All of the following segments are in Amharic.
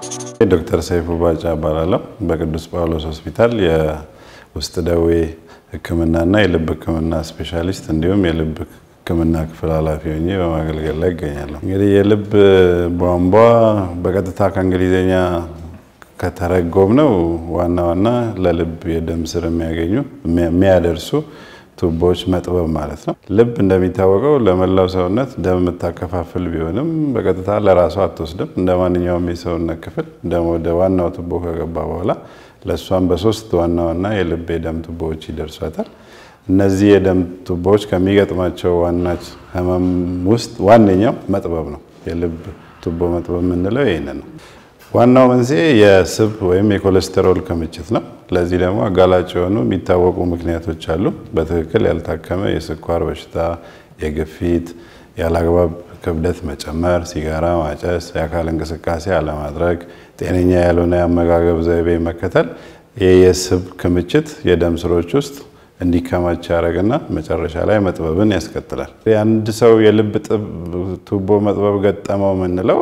ዶክተር ሰይፉ ባጫ እባላለሁ። በቅዱስ ጳውሎስ ሆስፒታል የውስጥ ደዌ ሕክምናና የልብ ሕክምና ስፔሻሊስት እንዲሁም የልብ ሕክምና ክፍል ኃላፊ ሆኜ በማገልገል ላይ ይገኛለሁ። እንግዲህ የልብ ቧንቧ በቀጥታ ከእንግሊዝኛ ከተረጎም ነው ዋና ዋና ለልብ የደም ስር የሚያገኙ የሚያደርሱ ቱቦዎች መጥበብ ማለት ነው። ልብ እንደሚታወቀው ለመላው ሰውነት ደም የምታከፋፍል ቢሆንም በቀጥታ ለራሷ አትወስድም። እንደ ማንኛውም የሰውነት ክፍል ደም ወደ ዋናው ቱቦ ከገባ በኋላ ለእሷም በሶስት ዋና ዋና የልብ የደም ቱቦዎች ይደርሷታል። እነዚህ የደም ቱቦዎች ከሚገጥማቸው ዋና ህመም ውስጥ ዋነኛው መጥበብ ነው። የልብ ቱቦ መጥበብ የምንለው ይህንን ነው። ዋናው መንስኤ የስብ ወይም የኮሌስተሮል ክምችት ነው። ለዚህ ደግሞ አጋላጭ የሆኑ የሚታወቁ ምክንያቶች አሉ። በትክክል ያልታከመ የስኳር በሽታ፣ የግፊት፣ ያለአግባብ ክብደት መጨመር፣ ሲጋራ ማጨስ፣ የአካል እንቅስቃሴ አለማድረግ፣ ጤነኛ ያልሆነ የአመጋገብ ዘይቤ መከተል ይህ የስብ ክምችት የደም ስሮች ውስጥ እንዲከማች ያደርግና መጨረሻ ላይ መጥበብን ያስከትላል። የአንድ ሰው የልብ ቱቦ መጥበብ ገጠመው የምንለው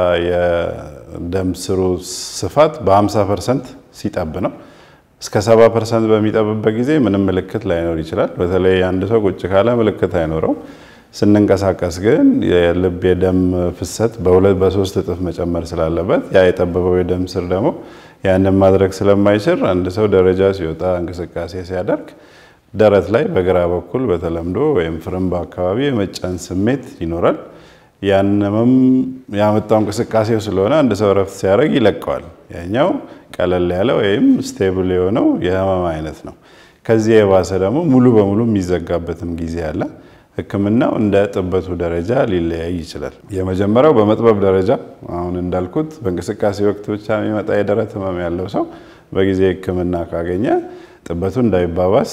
የደም ስሩ ስፋት በ50 ፐርሰንት ሲጠብ ነው። እስከ 70 ፐርሰንት በሚጠብበት ጊዜ ምንም ምልክት ላይኖር ይችላል። በተለይ አንድ ሰው ቁጭ ካለ ምልክት አይኖረውም። ስንንቀሳቀስ ግን የልብ የደም ፍሰት በሁለት በሶስት እጥፍ መጨመር ስላለበት ያ የጠበበው የደም ስር ደግሞ ያንን ማድረግ ስለማይችል አንድ ሰው ደረጃ ሲወጣ እንቅስቃሴ ሲያደርግ ደረት ላይ በግራ በኩል በተለምዶ ወይም ፍርምባ አካባቢ የመጫን ስሜት ይኖራል። ያንንም ያመጣው እንቅስቃሴው ስለሆነ አንድ ሰው ረፍት ሲያደርግ ይለቀዋል። ያኛው ቀለል ያለ ወይም ስቴብል የሆነው የህመም አይነት ነው። ከዚህ የባሰ ደግሞ ሙሉ በሙሉ የሚዘጋበትም ጊዜ አለ። ሕክምናው እንደ ጥበቱ ደረጃ ሊለያይ ይችላል። የመጀመሪያው በመጥበብ ደረጃ አሁን እንዳልኩት በእንቅስቃሴ ወቅት ብቻ የሚመጣ የደረት ህመም ያለው ሰው በጊዜ ሕክምና ካገኘ ጥበቱ እንዳይባባስ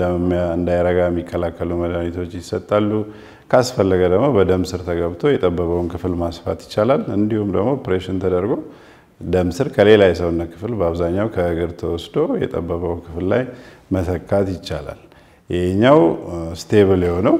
እንዳይረጋ የሚከላከሉ መድኃኒቶች ይሰጣሉ። ካስፈለገ ደግሞ በደም ስር ተገብቶ የጠበበውን ክፍል ማስፋት ይቻላል። እንዲሁም ደግሞ ኦፕሬሽን ተደርጎ ደም ስር ከሌላ የሰውነት ክፍል በአብዛኛው ከእግር ተወስዶ የጠበበው ክፍል ላይ መተካት ይቻላል። ይህኛው ስቴብል የሆነው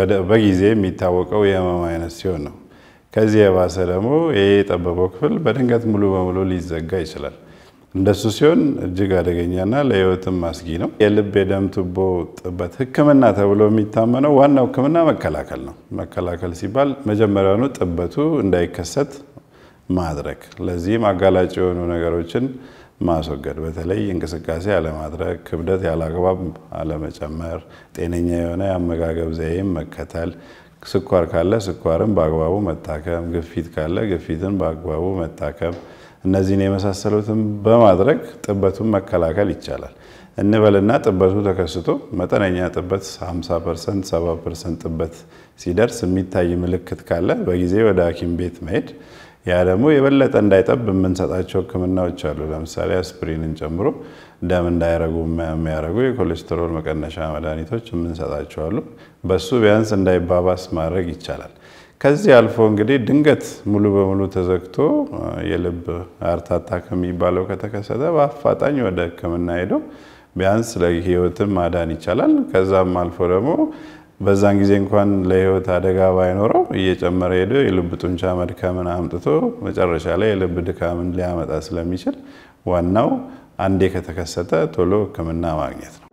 በጊዜ የሚታወቀው የህመም አይነት ሲሆን ነው። ከዚህ የባሰ ደግሞ ይህ የጠበበው ክፍል በድንገት ሙሉ በሙሉ ሊዘጋ ይችላል። እንደሱ ሲሆን እጅግ አደገኛና ለህይወትም አስጊ ነው። የልብ የደም ቱቦ ጥበት ህክምና ተብሎ የሚታመነው ዋናው ህክምና መከላከል ነው። መከላከል ሲባል መጀመሪያውኑ ጥበቱ እንዳይከሰት ማድረግ፣ ለዚህም አጋላጭ የሆኑ ነገሮችን ማስወገድ፣ በተለይ እንቅስቃሴ አለማድረግ፣ ክብደት ያለአግባብ አለመጨመር፣ ጤነኛ የሆነ የአመጋገብ ዘይቤን መከተል፣ ስኳር ካለ ስኳርን በአግባቡ መታከም፣ ግፊት ካለ ግፊትን በአግባቡ መታከም እነዚህን የመሳሰሉትን በማድረግ ጥበቱን መከላከል ይቻላል። እንበልና ጥበቱ ተከስቶ መጠነኛ ጥበት 50 ፐርሰንት፣ 70 ፐርሰንት ጥበት ሲደርስ የሚታይ ምልክት ካለ በጊዜ ወደ ሐኪም ቤት መሄድ። ያ ደግሞ የበለጠ እንዳይጠብ የምንሰጣቸው ህክምናዎች አሉ። ለምሳሌ አስፕሪንን ጨምሮ ደም እንዳይረጉ የሚያደርጉ የኮሌስትሮል መቀነሻ መድኃኒቶች የምንሰጣቸው አሉ። በሱ ቢያንስ እንዳይባባስ ማድረግ ይቻላል። ከዚህ አልፎ እንግዲህ ድንገት ሙሉ በሙሉ ተዘግቶ የልብ ሃርት አታክ የሚባለው ከተከሰተ በአፋጣኝ ወደ ህክምና ሄዶ ቢያንስ ለህይወትም ማዳን ይቻላል። ከዛም አልፎ ደግሞ በዛን ጊዜ እንኳን ለህይወት አደጋ ባይኖረው እየጨመረ ሄዶ የልብ ጡንቻ መድከምን አምጥቶ መጨረሻ ላይ የልብ ድካምን ሊያመጣ ስለሚችል ዋናው አንዴ ከተከሰተ ቶሎ ህክምና ማግኘት ነው።